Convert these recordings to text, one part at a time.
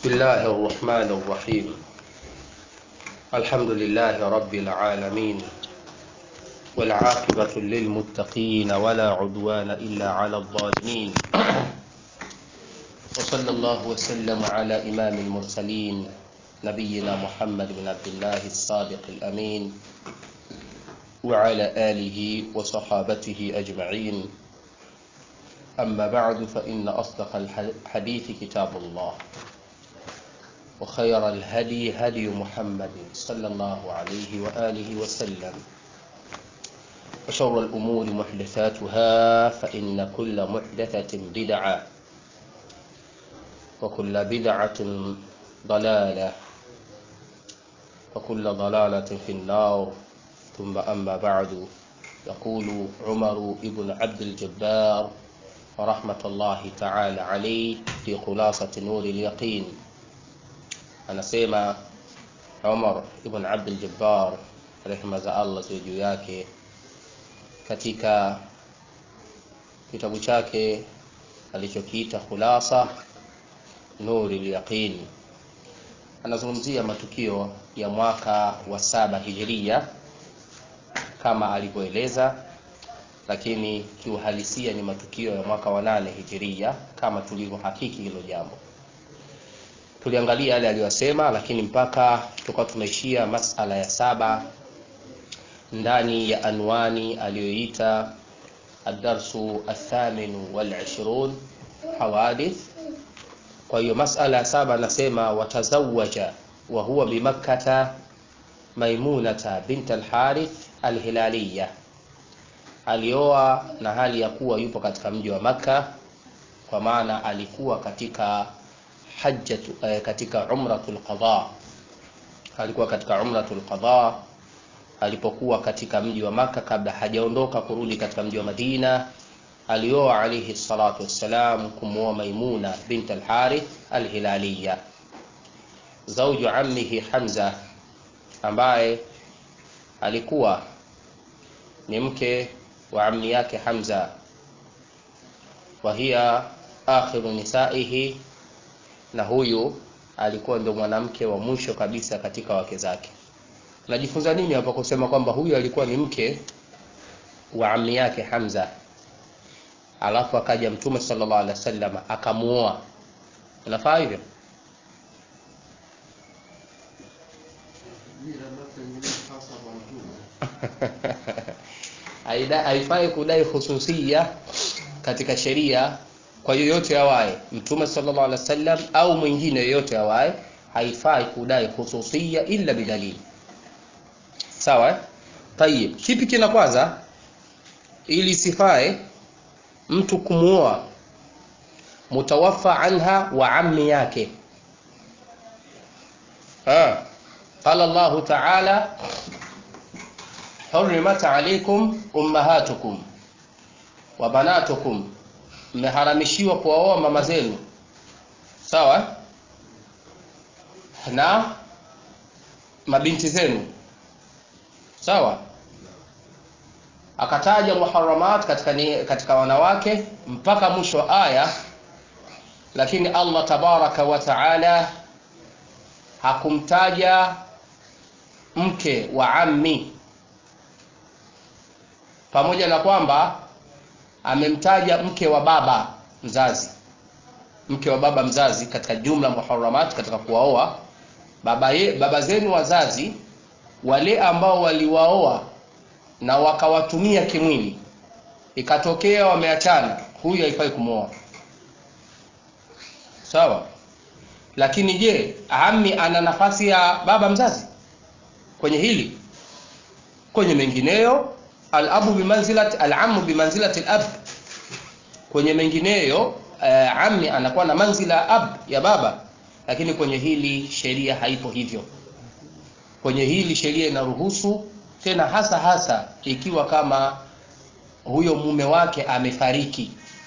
بسم الله الرحمن الرحيم الحمد لله رب العالمين والعاقبة للمتقين ولا عدوان إلا على الظالمين وصلى الله وسلم على إمام المرسلين نبينا محمد بن عبد الله الصادق الأمين وعلى آله وصحابته أجمعين أما بعد فإن أصدق الحديث كتاب الله وخير الهدي هدي محمد صلى الله عليه وآله وسلم وشر الأمور محدثاتها فإن كل محدثة بدعة وكل بدعة ضلالة وكل ضلالة في النار ثم أما بعد يقول عمر ابن عبد الجبار ورحمة الله تعالى عليه في خلاصة نور اليقين anasema Umar ibn Abdul Jabbar rehema za Allah ziwe juu yake katika kitabu chake alichokiita Khulasa Nuri Yaqin anazungumzia matukio ya mwaka wa saba hijiria kama alivyoeleza lakini kiuhalisia ni matukio ya mwaka wa nane hijiria kama tulivyohakiki hilo jambo tuliangalia yale aliyosema lakini mpaka tukawa tumeishia masala ya saba ndani ya anwani aliyoita adarsu athaminu walishirun hawadith kwa hiyo masala ya saba anasema watazawaja wa huwa bimakkata maimunata bint alharith alhilaliya alioa na hali ya kuwa yupo katika mji wa makka kwa maana alikuwa katika hajjatu eh, katika umratul qada alikuwa katika umratul qada alipokuwa katika mji wa maka kabla hajaondoka kurudi katika mji wa Madina alioa alayhi salatu wassalam kumuoa Maimuna bint al-Harith al-Hilaliya zauju ammihi Hamza ambaye alikuwa ni mke wa ammi yake Hamza wa hiya akhiru nisaihi na huyu alikuwa ndio mwanamke wa mwisho kabisa katika wake zake najifunza nini hapa kusema kwamba huyu alikuwa ni mke wa ammi yake Hamza alafu akaja mtume sallallahu alaihi wasallam akamuoa unafaa hivyo haifai kudai hususia katika sheria kwa yoyote awaye mtume sallallahu alaihi wasallam au mwingine yoyote awaye haifai kudai hususia illa bidalili sawa eh? tayib kipi kina kwanza ili sifae mtu kumuoa mutawaffa anha wa ammi yake ha qala Allah ta'ala hurrimat alaykum ummahatukum wa banatukum mmeharamishiwa kuwaoa mama zenu sawa na mabinti zenu sawa akataja muharamat katika, ni, katika wanawake mpaka mwisho wa aya lakini Allah tabaraka wa taala hakumtaja mke wa ammi pamoja na kwamba amemtaja mke wa baba mzazi mke wa baba mzazi katika jumla muharamat katika kuwaoa baba, ye, baba zenu wazazi wale ambao waliwaoa na wakawatumia kimwili ikatokea wameachana huyu haifai kumwoa sawa lakini je ami ana nafasi ya baba mzazi kwenye hili kwenye mengineyo alabu bimanzilati alamu bimanzilati alab kwenye mengineyo uh, ammi anakuwa na manzila ab ya baba lakini kwenye hili sheria haipo hivyo kwenye hili sheria inaruhusu tena hasa hasa ikiwa kama huyo mume wake amefariki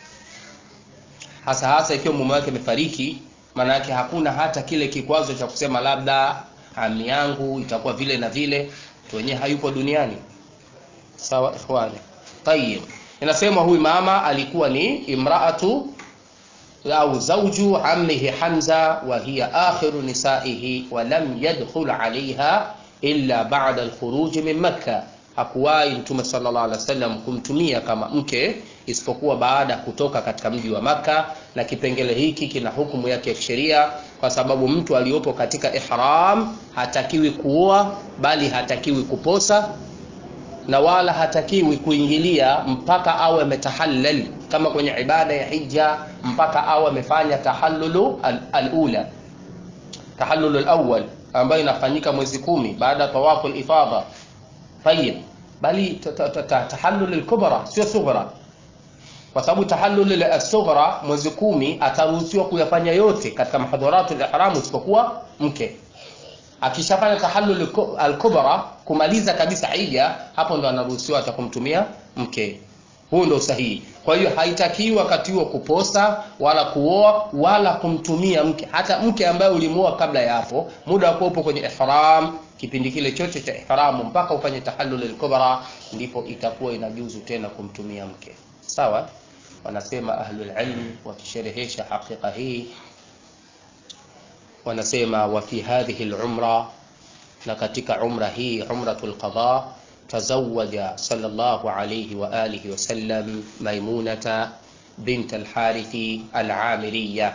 hasa hasa ikiwa mume wake amefariki maana yake hakuna hata kile kikwazo cha kusema labda ami yangu itakuwa vile na vile wenyewe hayupo duniani sawa ikhwani tayib inasema huyu mama alikuwa ni imraatu au zauju ammihi Hamza wa hiya akhiru nisaihi wa lam yadkhul alaiha illa ba'da alkhuruj min Makkah, hakuwahi Mtume sallallahu alaihi wasallam kumtumia kama mke isipokuwa baada ya kutoka katika mji wa Makka, na kipengele hiki kina hukumu yake ya kisheria, kwa sababu mtu aliyopo katika ihram hatakiwi kuoa, bali hatakiwi kuposa na wala hatakiwi kuingilia mpaka awe ametahallal, kama kwenye ibada ya hija, mpaka awe amefanya tahallulu al-ula, tahallulu al-awwal ambayo inafanyika mwezi kumi baada ya tawafu al-ifadha. Tayib, bali tahallul al-kubra sio sughra kwa sababu tahallul as-sughra mwezi kumi ataruhusiwa kuyafanya yote katika mahadharatul ihram isipokuwa mke. Akishafanya tahallul al-kubra kumaliza kabisa hija, hapo ndo anaruhusiwa atakumtumia mke. Huu ndo sahihi. Kwa hiyo haitakiwi wakati huo kuposa wala kuoa wala kumtumia mke, hata mke ambaye ulimuoa kabla ya hapo, muda wa kuwepo kwenye ihram, kipindi kile chote cha ihramu mpaka ufanye tahallul al-kubra, ndipo itakuwa inajuzu tena kumtumia mke. Sawa? Wanasema ahlul ilm wakisherehesha hakika hii, wanasema wa fi hadhihi al-umra, na katika umra hii umratul qada tazawaja sallallahu alayhi wa alihi wa sallam Maimunata bint al-Harithi al-Amiriya,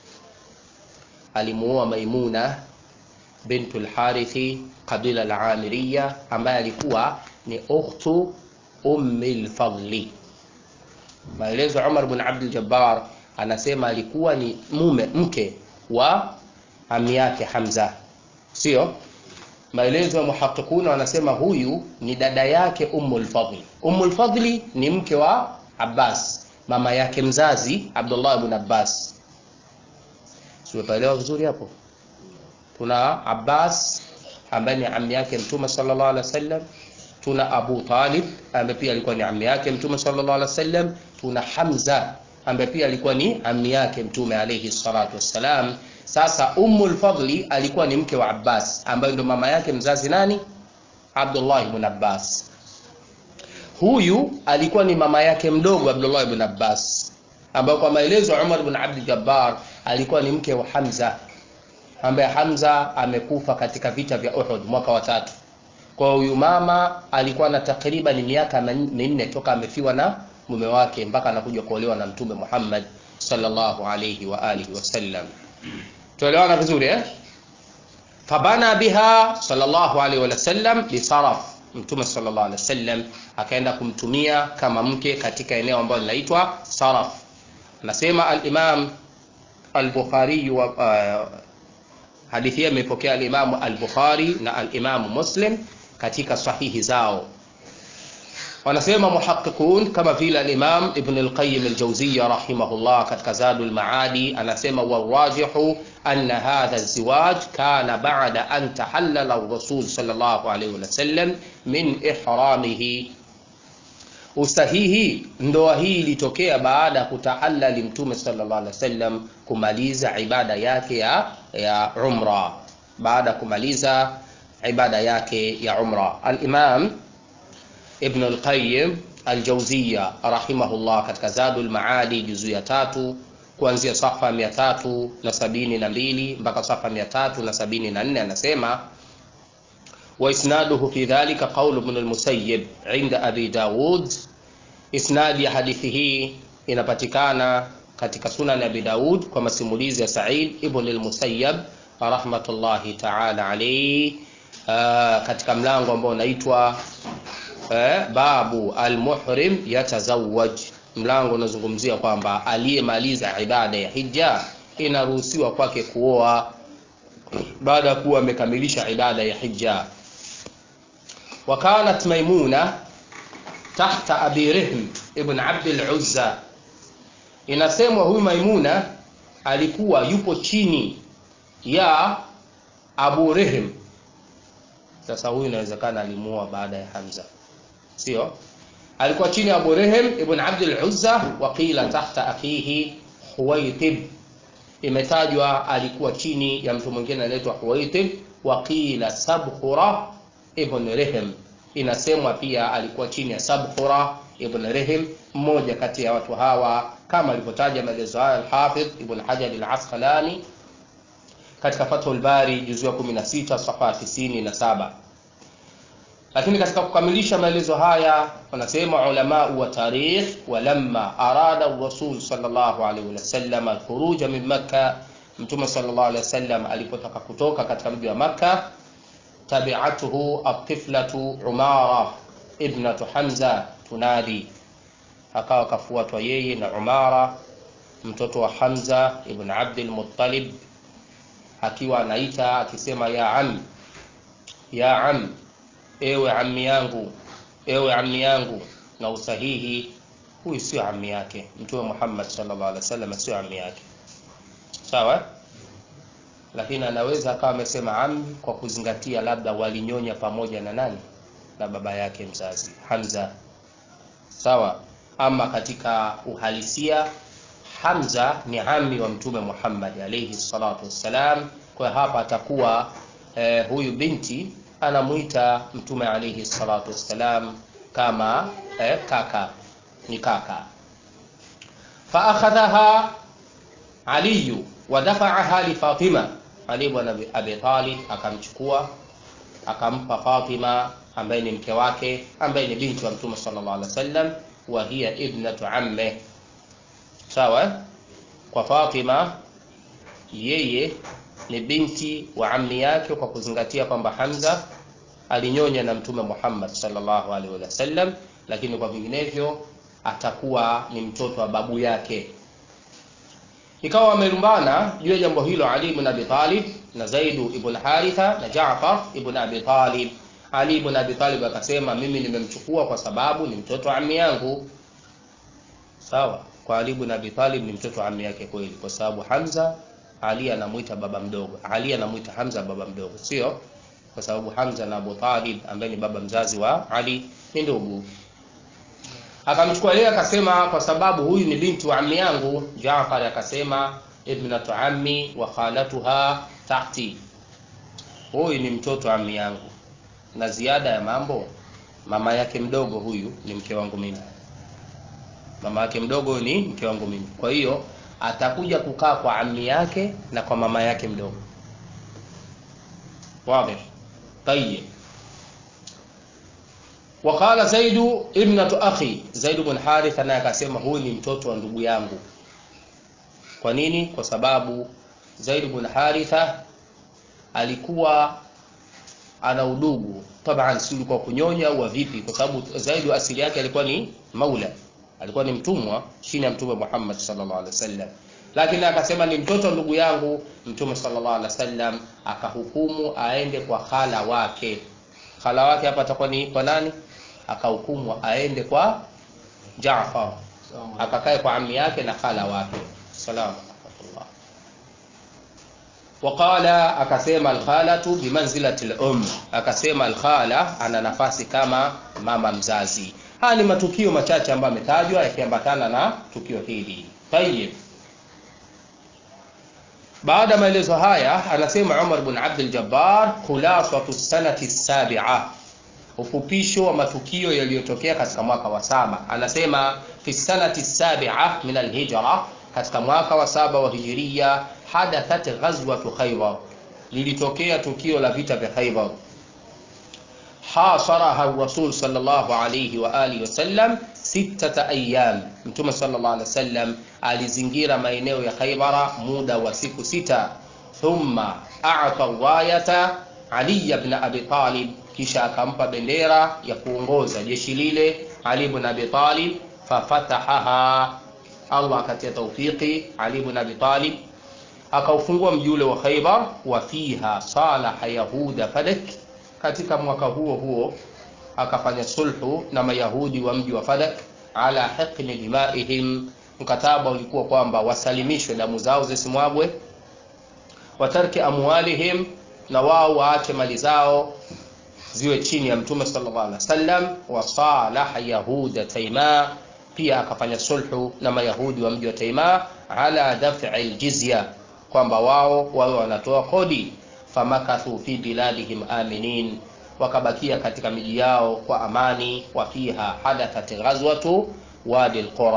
alimuoa Maimuna bint al-Harithi kabila al-Amiriya, ambaye alikuwa ni ukhtu ummi al-Fadli. Maelezo Umar bin Abdul Jabbar anasema alikuwa ni mume mke wa ami yake Hamza, sio? Maelezo ya muhaqiquna wanasema huyu ni dada yake Ummul Fadli. Ummul Fadli ni mke wa Abbas, mama yake mzazi Abdullah ibn Abbas. Simepaelewa vizuri hapo? Tuna Abbas ambaye ni ami yake Mtume sallallahu alaihi wasallam, tuna Abu Talib ambaye pia alikuwa ni ami yake Mtume sallallahu alaihi wasallam, tuna Hamza ambaye pia alikuwa ni ami yake Mtume alayhi salatu wassalam. Sasa Ummul Fadli alikuwa ni mke wa Abbas ambaye ndo mama yake mzazi nani? Abdullah ibn Abbas. Huyu alikuwa ni mama yake mdogo Abdullah ibn Abbas, ambaye kwa maelezo ya Umar ibn Abdul Jabbar alikuwa ni mke wa Hamza, ambaye Hamza amekufa katika vita vya Uhud mwaka wa tatu. Kwa huyu mama alikuwa na takriban miaka minne toka amefiwa na mume wake mpaka anakuja kuolewa na Mtume Muhammad sallallahu alayhi wa alihi wasallam. Tuelewana vizuri eh? Fabana biha sallallahu alayhi wa sallam bisaraf, Mtume sallallahu alayhi wasallam akaenda kumtumia kama mke katika eneo ambalo linaitwa Saraf. Nasema al-Imam al-Bukhari wa uh, hadithi hii imepokea al-Imam al-Bukhari na al-Imam Muslim katika sahihi zao. Wanasema muhaqiqun kama vile al-Imam Ibn al-Qayyim al-Jawziyya rahimahullah katika Zadul Maadi anasema warajihu anna hadha az-ziwaj kana ba'da an tahallala ar-rasul sallallahu alayhi wa sallam min ihramihi. Usahihi, ndoa hii ilitokea baada ya kutahallali Mtume sallallahu alayhi wasallam kumaliza ibada yake ya, ya umra, baada ya kumaliza ibada yake ya umra. Al-Imam Ibn al-Qayyim al-Jawziyya rahimahullah katika Zadul Maadi juzu ya tatu kuanzia safa mia tatu na sabini na mbili mpaka safa mia tatu na sabini na nne anasema wa isnaduhu fi dhalika qaul ibn al-Musayyib inda Abi Dawud. Isnadi ya hadithi hii inapatikana katika Sunan Abi Daud kwa masimulizi ya Sa'id ibn al-Musayyib rahmatullahi ta'ala alayhi, katika mlango ambao unaitwa Eh, babu almuhrim yatazawaj, mlango unazungumzia kwamba aliyemaliza ibada ya hija inaruhusiwa kwake kuoa baada ya kuwa amekamilisha ibada ya hija. Wa kanat Maimuna tahta Abi Rihm ibn Abd al-Uzza, inasemwa huyu Maimuna alikuwa yupo chini ya Abu Rihm. Sasa huyu inawezekana alimuoa baada ya Hamza Sio, alikuwa chini ya Abu Rehem ibn Abd al-Uzza, wa qila tahta akhihi Huwaitib, imetajwa alikuwa chini ya mtu mwingine anaitwa Huwaitib. Wa qila Sabkhura ibn Rehem, inasemwa pia alikuwa chini ya Sabkhura ibn Rehem, mmoja kati ya watu hawa kama alivyotaja maelezo hayo Al-Hafidh Ibn Hajar Al-Asqalani katika Fathul Bari juzu ya 16 safha 97. Lakini katika kukamilisha maelezo haya wanasema ulama wa tarikh, walamma arada Rasul sallallahu alaihi wasallam al-khuruj min Makkah, Mtume sallallahu alaihi wasallam alipotaka kutoka katika mji wa Makkah, tabi'atuhu at-tiflatu Umara ibnatu Hamza tunadi, akawa kafuatwa yeye na Umara mtoto wa Hamza ibn Abdul Muttalib akiwa anaita akisema, ya am ya am, ewe ammi yangu, ewe ammi yangu. Na usahihi, huyu sio ammi yake. Mtume Muhammad sallallahu alaihi wasallam sio ammi yake, sawa. Lakini anaweza akawa amesema ammi kwa kuzingatia labda walinyonya pamoja na nani, na baba yake mzazi Hamza, sawa. Ama katika uhalisia Hamza ni ami wa Mtume Muhammad alayhi salatu wassalam. Kwa hapa atakuwa eh, huyu binti anamuita Mtume alayhi salatu wassalam kama eh, kaka, ni kaka. Fa akhadhaha Ali wa dafa'aha li Fatima, Ali ibn Abi Talib akamchukua akampa Fatima ambaye ni mke wake ambaye ni binti wa Mtume sallallahu alaihi wasallam, wa hiya ibnatu amme Sawa, kwa Fatima yeye ni binti wa ammi yake, kwa kuzingatia kwamba Hamza alinyonya na Mtume Muhammad sallallahu alaihi wasallam, lakini kwa vinginevyo atakuwa ni mtoto wa babu yake. Ikawa wamelumbana juu ya jambo hilo Ali ibn Abi Talib na Zaidu ibn Haritha na Jaafar ibn Abi Talib. Ali ibn Abi Talib akasema, mimi nimemchukua kwa sababu ni mtoto wa ammi yangu. Sawa kwa Ali ibn Abi Talib ni mtoto wa ammi yake kweli, kwa sababu Hamza Ali anamuita baba mdogo, Ali anamuita Hamza baba mdogo, sio kwa sababu Hamza na Abu Talib ambaye ni baba mzazi wa Ali ni ndugu. Akamchukua yeye akasema, kwa sababu huyu ni binti wa ammi yangu. Jaafar akasema, ibnatu ammi wa khalatuha tahti, huyu ni mtoto wa ammi yangu, na ziada ya mambo, mama yake mdogo huyu ni mke wangu mimi mama yake mdogo ni mke wangu mimi. Kwa hiyo atakuja kukaa kwa ammi yake na kwa mama yake mdogo. Wazi? Tayeb. Waqala Zaidu ibnatu akhi, Zaid ibn Haritha naye akasema huyu ni mtoto wa ndugu yangu. Kwa nini? Kwa sababu Zaid ibn Haritha alikuwa ana udugu taban, si kwa kunyonya au vipi, kwa sababu Zaid asili yake alikuwa ni maula alikuwa ni mtumwa chini ya Mtume Muhammad sallallahu alaihi wasallam, lakini akasema ni mtoto ndugu yangu. Mtume sallallahu alaihi wasallam akahukumu aende kwa khala wake. Khala wake hapa atakuwa ni kwa nani? Akahukumu aende kwa Jaafar, akakae kwa ammi yake na khala wake. Salamu alaykum. Waqala, akasema alkhalatu bimanzilati al-um, akasema alkhala ana nafasi kama mama mzazi. Haya ni matukio machache ambayo yametajwa yakiambatana na tukio hili. Tayeb, baada ya maelezo haya, anasema Umar bin Abdul Jabbar, khulasatu sanati sabi'a, ufupisho wa matukio yaliyotokea katika mwaka wa saba. Anasema fi sanati sabi'a min alhijra, katika mwaka wa saba wa hijiria, hadathat ghazwatu Khaybar, lilitokea tukio la vita vya Khaybar hasaraha rasul sallallahu alayhi wa alihi wasallam sittata ayyam, Mtume sallallahu alayhi wasallam alizingira maeneo ya Khaybara muda wa siku sita. Thumma a'ta rayata Ali ibn Abi Talib, kisha akampa bendera ya kuongoza jeshi lile Ali ibn Abi Talib. Fafatahaha, Allah akatia taufiki Ali ibn Abi Talib akaufungua mji ule wa Khaybar. Wa fiha salaha yahuda Fadak katika mwaka huo huo akafanya sulhu na Mayahudi wa mji wa Fadak ala hiqni dimaihim, mkataba ulikuwa kwamba wasalimishwe damu zao zisimwagwe, watarki amwalihim, na wao waache mali zao ziwe chini ya Mtume sallallahu alaihi wasallam. Wasalaha yahuda Taima, pia akafanya sulhu na Mayahudi wa mji wa Taima ala daf'i aljizya, kwamba wao wawe wanatoa kodi famakathu fi biladihim aminin, wakabakia katika miji yao kwa amani. Wa fiha hadathat ghazwatu wadi alqura,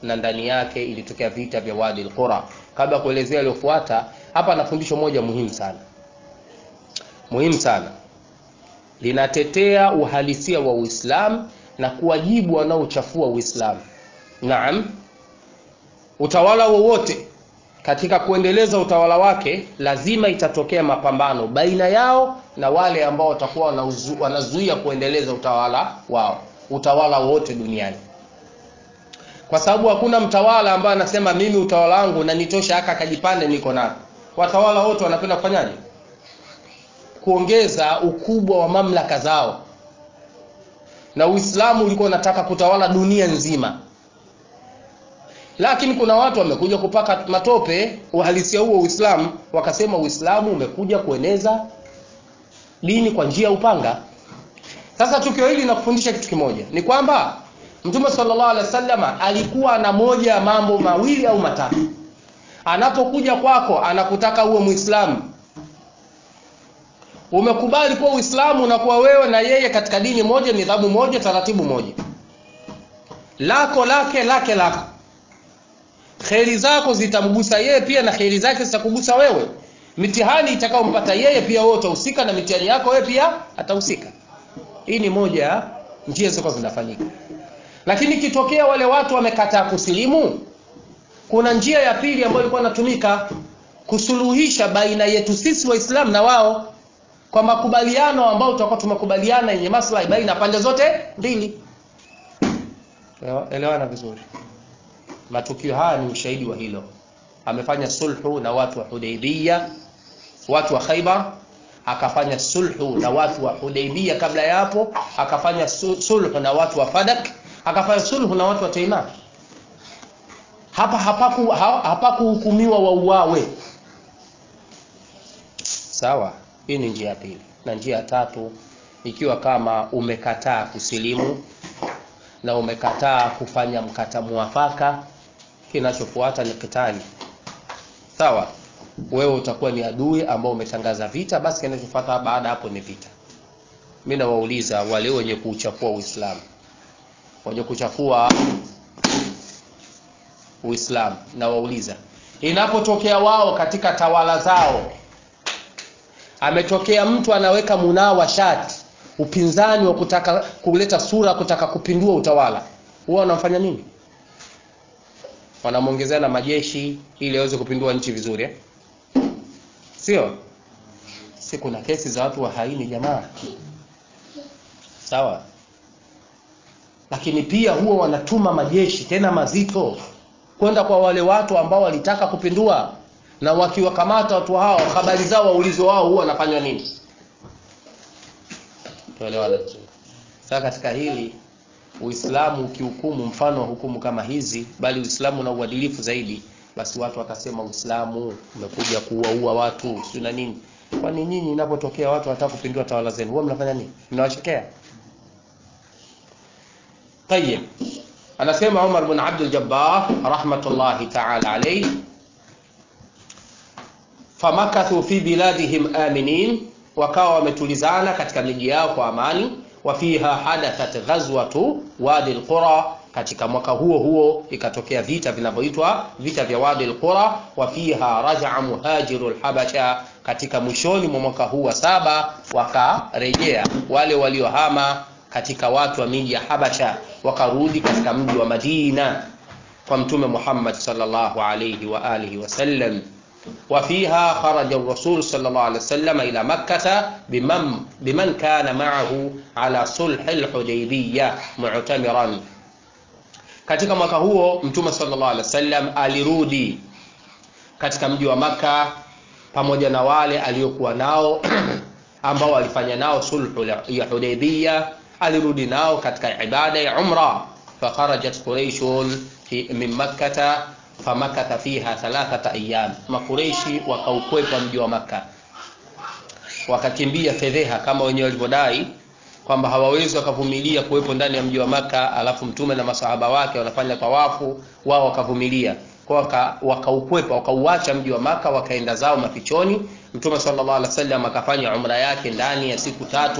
na ndani yake ilitokea vita vya Wadi al-Qura. Kabla ya kuelezea yaliyofuata, hapa na fundisho moja muhimu sana, muhimu sana, linatetea uhalisia wa Uislamu na kuwajibu wanaochafua Uislamu. Naam, utawala wowote katika kuendeleza utawala wake lazima itatokea mapambano baina yao na wale ambao watakuwa wanauzu- wanazuia kuendeleza utawala wao, utawala wowote duniani, kwa sababu hakuna mtawala ambaye anasema mimi utawala wangu na nitosha haka kajipande niko nako. Watawala wote wanapenda kufanyaje? Kuongeza ukubwa wa mamlaka zao, na Uislamu ulikuwa unataka kutawala dunia nzima lakini kuna watu wamekuja kupaka matope uhalisia huo Uislamu, wakasema Uislamu umekuja kueneza dini kwa njia ya upanga. Sasa tukio hili linakufundisha kitu kimoja, ni kwamba Mtume sallallahu alaihi wasallam alikuwa na moja ya mambo mawili au matatu. Anapokuja kwako anakutaka uwe Muislamu, umekubali kuwa Uislamu unakuwa wewe na yeye katika dini moja, nidhamu moja, taratibu moja, lako lake lake lako kheri zako zitamgusa yeye pia na kheri zake zitakugusa wewe. Mitihani itakayompata yeye pia wewe utahusika, na mitihani yako wewe pia atahusika. Hii ni moja ya njia zilikuwa zinafanyika, lakini ikitokea wale watu wamekataa kusilimu, kuna njia ya pili ambayo ilikuwa inatumika kusuluhisha baina yetu sisi Waislamu na wao, kwa makubaliano ambayo tutakuwa tumekubaliana yenye maslahi baina ya pande zote mbili. Elewana vizuri. Matukio haya ni ushahidi wa hilo. Amefanya sulhu na watu wa Hudaybiyah, watu wa Khaybar, akafanya sulhu na watu wa Hudaybiyah kabla ya hapo, akafanya sulhu na watu wa Fadak, akafanya sulhu na watu wa Taima. Hapa hapaku hapakuhukumiwa wauawe. Sawa, hii ni njia ya pili, na njia ya tatu, ikiwa kama umekataa kusilimu na umekataa kufanya mkata muafaka, kinachofuata ni kitali. Sawa, wewe utakuwa ni adui ambao umetangaza vita, basi kinachofuata baada hapo ni vita. Mimi nawauliza wale wenye kuuchafua Uislamu, wenye kuchafua Uislamu, nawauliza inapotokea wao katika tawala zao, ametokea mtu anaweka munawa shati upinzani wa kutaka kuleta sura kutaka kupindua utawala, huwa wanamfanya nini? Wanamwongezea na majeshi ili aweze kupindua nchi vizuri eh? Sio si kuna kesi za watu wa haini jamaa, sawa. Lakini pia huwa wanatuma majeshi tena mazito kwenda kwa wale watu ambao walitaka kupindua, na wakiwakamata watu hao, habari zao waulizo wao huwa wanafanywa nini? Tuelewana vizuri. Sasa katika hili Uislamu ukihukumu mfano wa hukumu kama hizi, bali Uislamu na uadilifu zaidi, basi watu watasema Uislamu umekuja kuwaua watu sio na nini. Kwani nyinyi inapotokea watu wanataka kupindua tawala zenu, huwa mnafanya nini? Mnawachekea? Tayyib. Anasema Umar bin Abdul Jabbar rahmatullahi ta'ala alayhi, famakathu fi biladihim aminin wakawa wametulizana katika miji yao kwa amani. wa fiha hadathat ghazwatu wadi alqura, katika mwaka huo huo ikatokea vita vinavyoitwa vita vya wadi alqura. wa fiha rajaa muhajiru alhabasha, katika mwishoni mwa mwaka huu wa saba wakarejea wale waliohama katika watu wa miji ya Habasha, wakarudi katika mji wa Madina kwa Mtume Muhammad sallallahu alayhi wa alihi wasallam وفيها خرج الرسول صلى الله عليه وسلم إلى مكة بمن, بمن كان معه على صلح الحديبية معتمرا katika mwaka huo mtume sallallahu alaihi wasallam alirudi katika mji wa Makka pamoja na wale aliokuwa nao ambao alifanya nao sulhu ya Hudaybiyah, alirudi nao katika ibada ya umra. fakharajat quraishun min makkata famakatha fiha thalathata ayyam, makureishi wakaukwepa mji wa Makka, wakakimbia fedheha kama wenyewe walivyodai kwamba hawawezi wakavumilia kuwepo ndani ya mji wa Makka, alafu mtume na masahaba wake wanafanya tawafu, wao wakavumilia kwa wakaukwepa, wakauacha mji wa Makka, wakaenda zao mafichoni. Mtume sallallahu alaihi wasallam akafanya umra yake ndani ya siku tatu,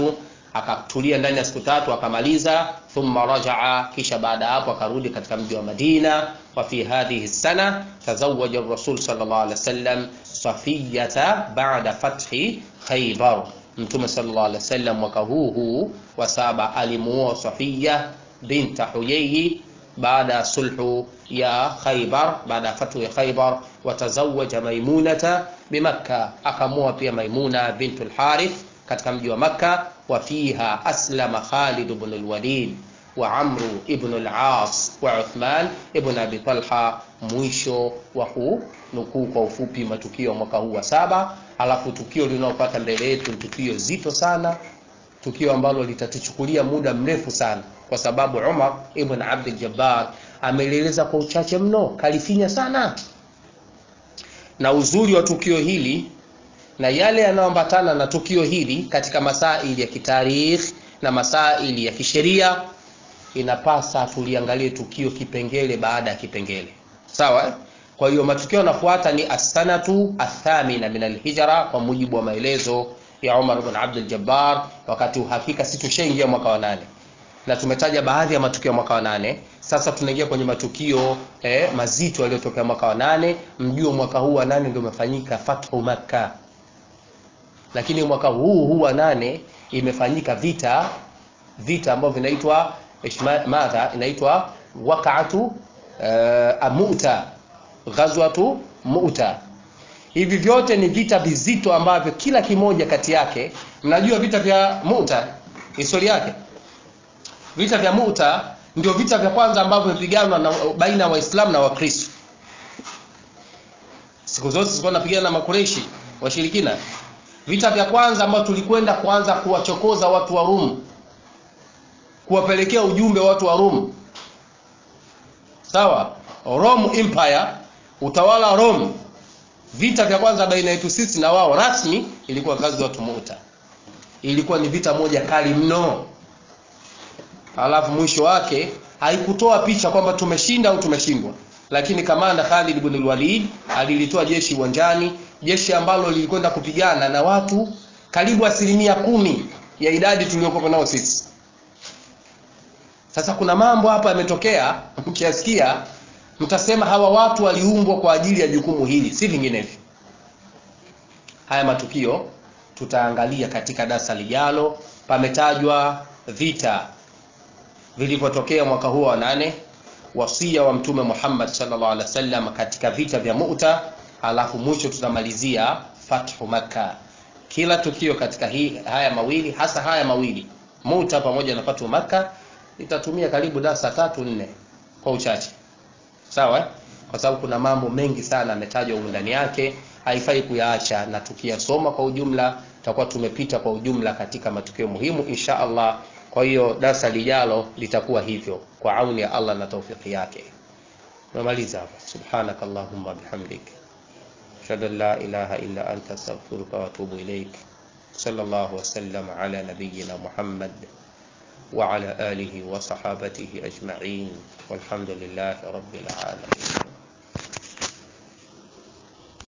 akatulia ndani ya siku tatu akamaliza thumma rajaa kisha baada ya hapo akarudi katika mji wa Madina wa fi hadhihi sana tazawaja rasul sallallahu alaihi wasallam safiyata baada fathi khaybar mtume sallallahu alaihi wasallam mwaka huu huu wa saba alimuoa Safiya binta Huyayi baada ya sulhu ya Khaybar baada ya fathu ya Khaybar watazawaja Maimunata bimakka akamuoa pia Maimuna bintu al-Harith katika mji wa Makka wa fiha aslama Khalid ibn al-Walid wa Amru ibn al-As wa Uthman ibn Abi Talha mwisho wa kunukuu kwa ufupi matukio ya mwaka huu wa saba alafu tukio linalopata mbele yetu ni tukio zito sana tukio ambalo litatuchukulia muda mrefu sana kwa sababu Umar ibn Abdul Jabbar amelieleza kwa uchache mno kalifinya sana na uzuri wa tukio hili na yale yanayoambatana na tukio hili katika masaili ya kitarikh na masaili ya kisheria inapasa tuliangalie tukio kipengele baada ya kipengele sawa eh? kwa hiyo matukio yanafuata ni asanatu athamina min alhijra kwa mujibu wa maelezo ya Umar ibn Abdul Jabbar wakati uhakika si tushaingia mwaka wa nane na tumetaja baadhi ya matukio ya mwaka wa nane sasa tunaingia kwenye matukio eh, mazito yaliyotokea mwaka wa nane mjue mwaka huu wa nane ndio umefanyika fathu makka lakini mwaka huu huu wa nane imefanyika vita vita ambavyo vinaitwa madha inaitwa waqa'atu uh, mu'ta ghazwatu mu'ta hivi vyote ni vita vizito ambavyo kila kimoja kati yake mnajua vita vya mu'ta historia yake vita vya mu'ta ndio vita vya kwanza ambavyo vimepiganwa na baina ya waislamu na wakristo siku zote zilikuwa napigana na makureishi washirikina vita vya kwanza ambavyo tulikwenda kuanza kuwachokoza watu wa Rum kuwapelekea ujumbe watu wa Rum sawa Rome Empire utawala wa Rome vita vya kwanza baina yetu sisi na wao rasmi ilikuwa kazi watu Muta ilikuwa ni vita moja kali mno alafu mwisho wake haikutoa picha kwamba tumeshinda au tumeshindwa lakini kamanda Khalid ibn al-Walid alilitoa jeshi uwanjani jeshi ambalo lilikwenda kupigana na watu karibu asilimia kumi ya idadi tuliyokuwa nao sisi sasa kuna mambo hapa yametokea mkiasikia mtasema hawa watu waliumbwa kwa ajili ya jukumu hili si vinginevyo haya matukio tutaangalia katika darasa lijalo pametajwa vita vilivyotokea mwaka huo wa nane wasia wa mtume Muhammad sallallahu alaihi wasallam katika vita vya Mu'ta alafu mwisho tutamalizia fathu Makka kila tukio katika hii haya mawili hasa haya mawili Mu'ta pamoja na fathu Makka itatumia karibu darasa tatu nne kwa uchache sawa eh? kwa sababu kuna mambo mengi sana ametajwa humu ndani yake haifai kuyaacha na tukiyasoma kwa ujumla tutakuwa tumepita kwa ujumla katika matukio muhimu insha Allah kwa hiyo darasa lijalo litakuwa hivyo kwa auni ya Allah na taufiki yake tunamaliza hapa subhanakallahumma bihamdik ashhadu an la ilaha illa anta astaghfiruka wa atubu ilaik sallallahu wasallam ala nabiyyina muhammad وعلى آله وصحابته أجمعين والحمد لله رب العالمين